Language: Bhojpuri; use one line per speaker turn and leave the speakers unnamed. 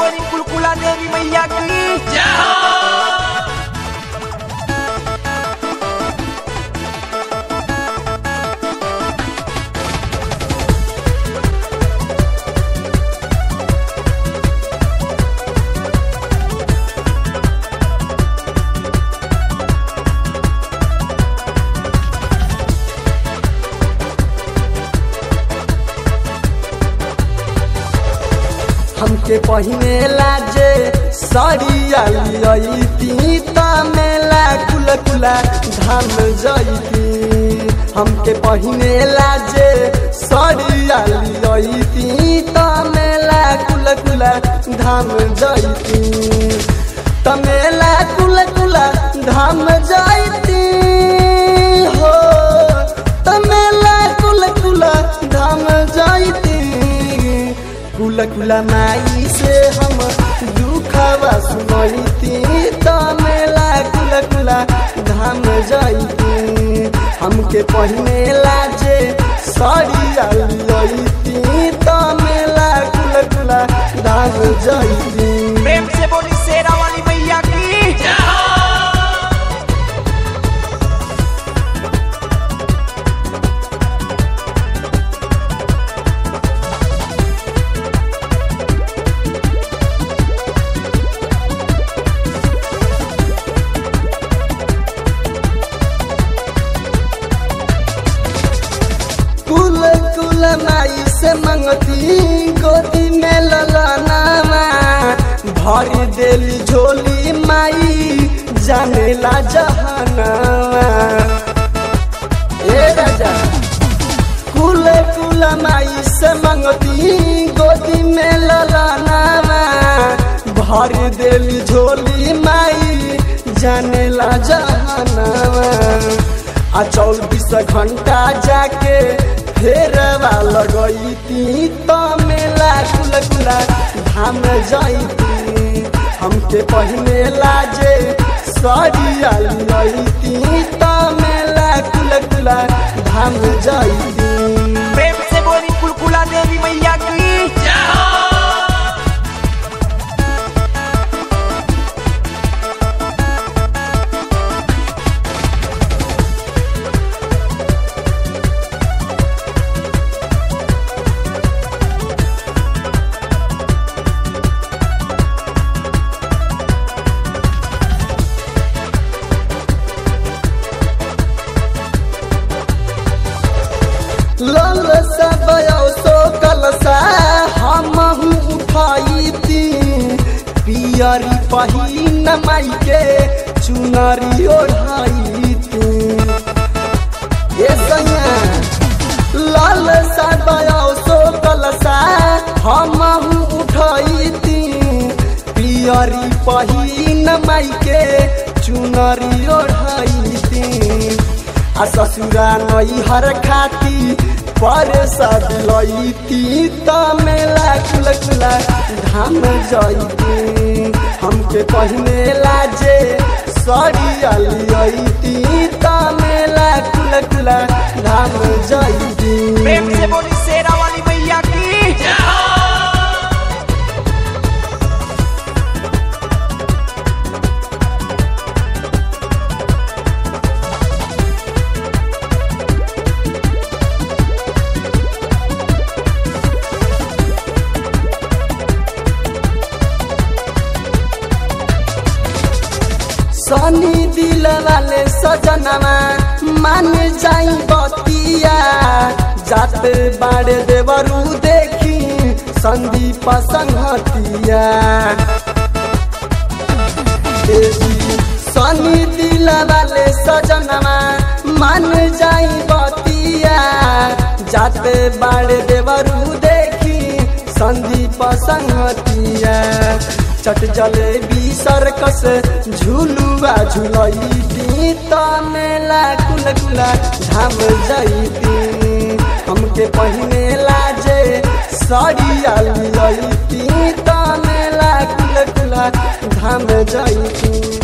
बोली कुलकुला देवी मैया की
हमके पहिने लाजे सरिया लियती त मेला कुल कुला धाम जैती हमके पहिने लाजे सरिया लियती त मेला कुल कुला धाम जैती त मेला कुल कुला धाम जैती हो त मेला कुल कुला धाम जैती कुल कुल माई से हम दुखवा सुनैती त मेला कुल कुल धाम जैती हमके पहिने लाजे सरिया लैती त मेला कुल कुल धाम जैती
प्रेम से बोली शेरा वाली मैया की
कुल कुल माई से मंगती गोदी में ललनामा भर देली झोली माई जानेला जहानामा ए राजा कुल कुल माई से मंगती गोदी में ललनामा भर देली झोली माई जानेला जहानामा आ चौबीस घंटा जाके फेरवा लगैती त मेला कुल कुला धाम जैती हमके पहिने लाजे सरिया लैती त मेला कुल कुला धाम जैती
प्रेम से बोली कुलकुला देवी मैया की
लल सब सो कलसा हम उठाईती पियरी पहिन माई के चुनरी ओढ़ाईती ए सैया लाल सब सो कलसा हम उठाईती पियरी पहिन माई के चुनरी ओढ़ाईती आ ससुरा नैहर खाती पर सब लैती त मेला कुल कुला धाम जैती हमके पहिने लाजे सरिया लियती त मेला कुल कुला धाम जैती
प्रेम से बोली शेरा वाली मैया की
सनी दिल वाले सजनमा मान जाई बतिया जात बाड़े देवरू देखी संदीप संहतिया देवी सनी दिल वाले सजनमा मान जाई बतिया जात बाड़े देवरू देखी संदीप संहतिया चट जलेबी सर्कस झुलुआ झुलैती त मेला कुल कुला धाम जैती हमके पहिने लाजे सरिया लैती त मेला कुल कुला धाम जैती